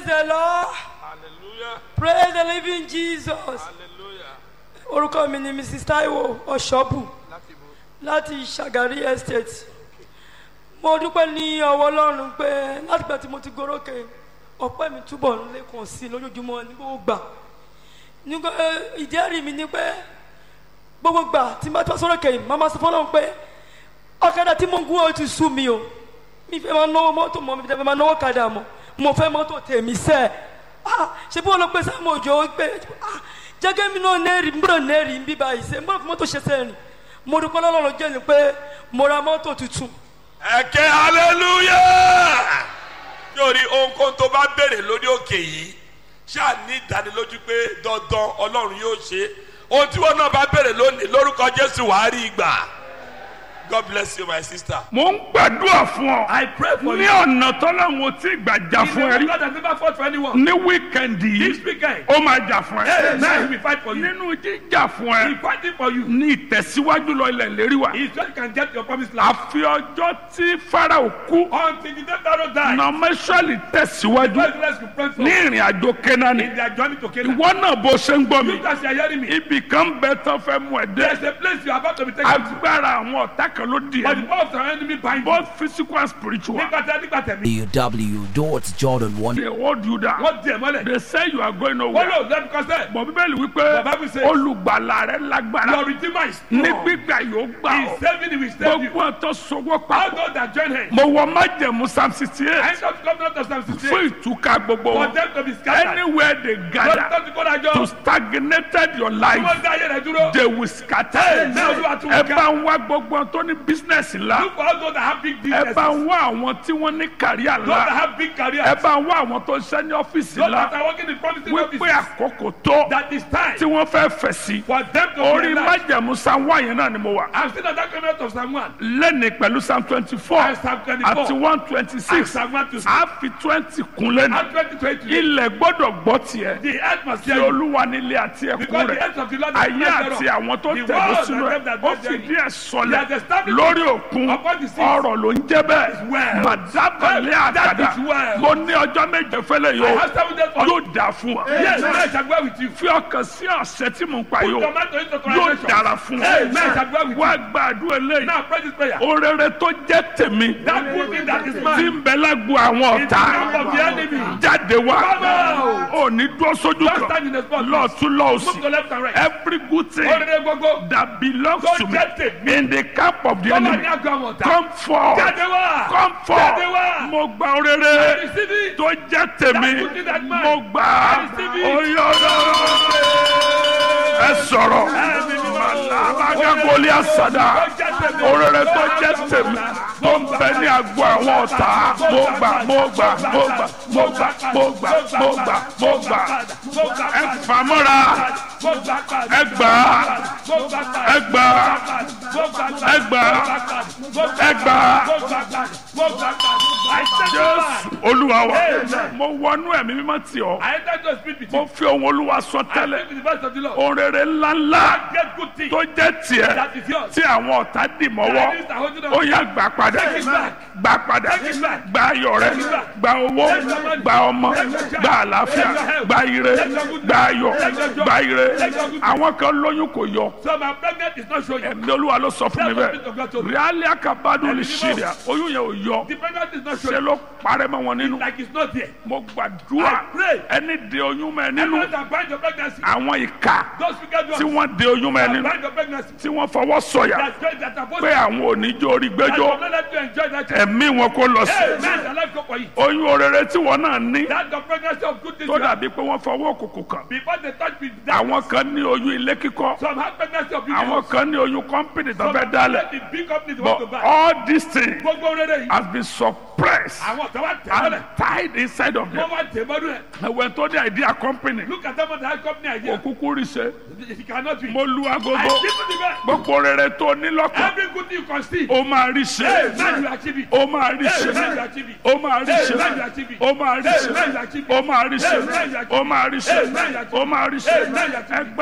Praise the Lord. hallelujah Praise the living Jesus. hallelujah Orúkọ mi ni Mrs. Taiwo Ọ̀ṣọ́bù láti bo láti Ṣàgárí Estate. Mo dúpẹ́ ní ọwọ́ Ọlọ́run pé látìgbà tí mo ti gorókè ọpẹ́ mi túbọ̀ ń lékun sí i lójoojúmọ́ ní gbogbo gbà. Nígbà eh, ìjẹ́rìí mi ni pé gbogbo gbà tí n bá tọ́ sórókè yìí, màmá sọ fọ́lọ́run pé ọ̀kadà tí mo ń gún ó ti sú mi o. Mi fẹ́ máa náwó mọ́tò mọ́ mi fẹ́ máa náwó kadà mọ́. Mo fẹ́ mọ́tò tèmi sẹ́ẹ̀. Ah, ṣe bí wọn lọ pé sáà mo jọ pé ah, jẹ́gẹ́ mi náà nẹ́ẹ̀rì mbúrò nẹ́ẹ̀rì ń bí báyìí ṣe mbúrò fún mọ́tò ṣe sẹ́ẹ̀rì mo dúpẹ́ lọ́lọ́run jẹ́ ni pé mo ra mọ́tò tuntun ẹ̀kẹ́ hallelujah yóòrí ohunkóhun tó bá béèrè lórí òkè yìí ṣáà ní ìdánilójú pé dandan ọlọ́run yóò ṣe ohun tí wọn náà bá béèrè lónìí lórúkọ jésù wàá rí ìgbà god bless you my sister. mo ń gbàdúrà fún ọ. I pray for ní you. ọ̀nà tọ́lọ́run ò tí ì gbà jà He's fún ẹ the rí. God that never fought for anyone. ní wíkẹ̀ndì This yìí weekend, ó máa jà fún hey, now he ẹ. will fight for you. nínú jíjà fún He's ẹ fighting for you. ní ìtẹ̀síwájú lọ ilẹ̀ lérí wa. He's just can get your promised land. àfi ọjọ́ tí farao kú Until the day Pharaoh died, nọmẹsọ̀lì tẹ̀síwájú God bless you, pray for ní ìrìn àjò kẹ́nání. in their journey to Canaan. ìwọ náà bó ṣe ń gbọ́ mi You guys are hearing me. ibì kan bẹ tán fẹ́ mú ẹ There's dé. a place you are about to be taken to. agbára àwọn ọ̀tá kan ló di But the ẹ power of the enemy bind you. both physical and spiritual. Nígbà tí nígbà tẹ̀mí. www.jordan1 they hold you down. Wọ́n di ẹ̀ mọ́lẹ̀. they say you are going Wọ́n nowhere. lò lẹ́nu kọ́sẹ̀. bọ̀ bíbélì wípé Bàbá mi ṣe. olùgbàlà rẹ lágbára Your redeemer is ní strong. gbígbà yóò gbà He's ọ́ saving you, he will save you. gbogbo ọ̀tọ̀ sọwọ́ All papọ̀ those that join him. mo wọ májẹ̀mú psalm sixty I eight end up coming out of Psalm 68. fún ìtúká gbogbo For wọn them to be scattered. anywhere they Lọ́dún gather tó ti kó dájọ́. to stagnated your Tí life wọ́n dá ayé rẹ̀ dúró. they will scatter Amen. Olúwa tún ẹ ká. bá ń wá gbogbo ọ̀n tó ní business ńlá Look for all those that have big ẹ businesses. bá ń wá àwọn tí wọ́n ní kàríà Those that ńlá have big careers. ẹ bá ń wá àwọn tó ń ṣẹ́ ní ọ́fíìsì Those that ńlá are working in promising wípé offices. àkókò tó That is time tí wọ́n fẹ́ fẹ̀ sí for them to orí be alive. májẹ̀mú psalm one yẹn náà ni mo wà. I'm still not that coming out of Psalm 1. lẹ́ni pẹ̀lú psalm twenty four And Psalm 24. àti one twenty And six Psalm 1 to 6. a fi twenty kun lẹ́nu And 2020. ilẹ̀ gbọ́dọ̀ gbọ́ tiẹ̀ The earth must tí hear you. olúwa nílé àti ẹ̀kún Because the rẹ̀ earth of the Lord is ayé not àti thereof. àwọn tó The tẹ̀lé world sínú and ẹ̀ them that ó dwell fìdí therein. ẹ̀ sọlẹ̀ He has established lórí òkun upon the sea. ọ̀rọ̀ ló ń jẹ́ bẹ́ẹ̀ well. màdábàlẹ̀ That àgàdà is well. mo ní ọjọ́ méje fẹ́lẹ̀ I yóò have seven days for yóò dà fún wa Yes, I shall go with you. fi ọkàn sí ọ̀sẹ̀ tí mo ń pa Put yóò tomato into yóò conversation. dára fún wa Amen. I shall go with wá you. gbàdúrà eléyìí Now pray this prayer. orere tó jẹ́ tèmi That good thing that is tí mine. ń bẹ lágbo àwọn In the ọ̀tá camp of the enemy. jáde wá Come out. ò ní dúró sójú Don't kan stand in the spot. lọ́ọ̀tún Move lọ́ọ̀sì to left and right. every good thing Orere gbogbo. that belongs Tó to me jẹ́ tèmi. in the camp of the Tó wà ní enemy àgọ́ àwọn ọ̀tá. come forth Jáde wá. come Jáde forth wá. mo gba orere Receive it. tó jẹ́ tèmi That good thing that mine. mo gbà á Receive it. oyè ẹ sọ̀rọ̀ alábàgàgọ́lì àsàdà orere tó jẹ́ tèmi tó ń bẹ ní agbo àwọn ọ̀tá mo gbà mo gbà mo gbà mo gbà mo gbà mo gbà mo gbà ẹ fàmọ́ra ẹ gbà ẹ gbà ẹ gbà ẹ gbà jésù olúwa wa mo wọnú ẹ̀mí mímọ́ tì ọ́ I enter to speak with mo you. fi ohun olúwa sọ I tẹ́lẹ̀ speak with the voice of the Lord. orere ńláńlá Get good thing. tó jẹ́ tiẹ̀ That is yours. tí àwọn ọ̀tá dì mọ́wọ́ That is the holding ó of yá gbà padà Take it back. gbà padà Take it back. gba ayọ̀ rẹ Take it back. gba owó Take your money. gba ọmọ Take your child. gba àlàáfíà Take your health. gba ire Take your good gba ayọ̀ Take your joy. gba ire Take your good àwọn kan lóyún kò yọ So my pregnant is not showing. ẹ̀mí olúwa ló sọ fún mi That's what God told bẹ́ẹ̀ me. ríálí àkàbádùn lè Ẹ̀mí ṣe mímọ́. rẹ̀ oyún yẹn ò yọ The pregnant is not ṣe showing. ló parẹ́ mọ́ wọn nínú Like it's not there. mo gbàdúrà I pray. ẹni de oyún mọ́ ẹ nínú Everyone that bind your pregnancy. àwọn ìka Those wicked tí ones wọ́n de oyún mọ́ ẹ that nínú bind your pregnancy. tí wọ́n fọwọ́ sọ̀yà That joy that are supposed pé àwọn oníjó orí that gbẹ́jọ́ will not let you enjoy that child. ẹ̀mí wọn kò lọ sí Hey, man, the life go for you. oyún orere tí wọn náà ní That's the pregnancy of good things. tó you have. dàbí pé wọ́n fọwọ́ òkùnkùn kàn Before they touch me, that àwọn kan ní oyún ilé kíkọ́ some have pregnancy of àwọn beauty. kan ní oyún kọ́mpìnì tó Some fẹ́ have dálẹ̀ the big companies want to but buy. all these things Gbogbo rere yìí. has been suppressed Àwọn tó wá tẹ̀ and mọ́lẹ̀. tied inside of Wọ́n them wá tẹ̀ mọ́lẹ̀. ẹ̀wẹ̀ tó ní idea company Look at them on the high company idea. òkúkú rí ṣe It cannot be. mo lu I agogo give you the best. gbogbo rere tó ní lọ́kàn Every good thing you conceive. ó máa rí Hey, ṣe man, you achieve it. ó máa rí Hey, ṣe man, you achieve it. ó máa rí Hey, ṣe man, you achieve it. ó máa rí Hey, ṣe man, you achieve it. ó máa rí ṣe Hey, man, you achieve it. ó máa rí ṣe Hey, man, you achieve it. ó máa rí ṣe Hey, man, you achieve it. ẹgbẹ́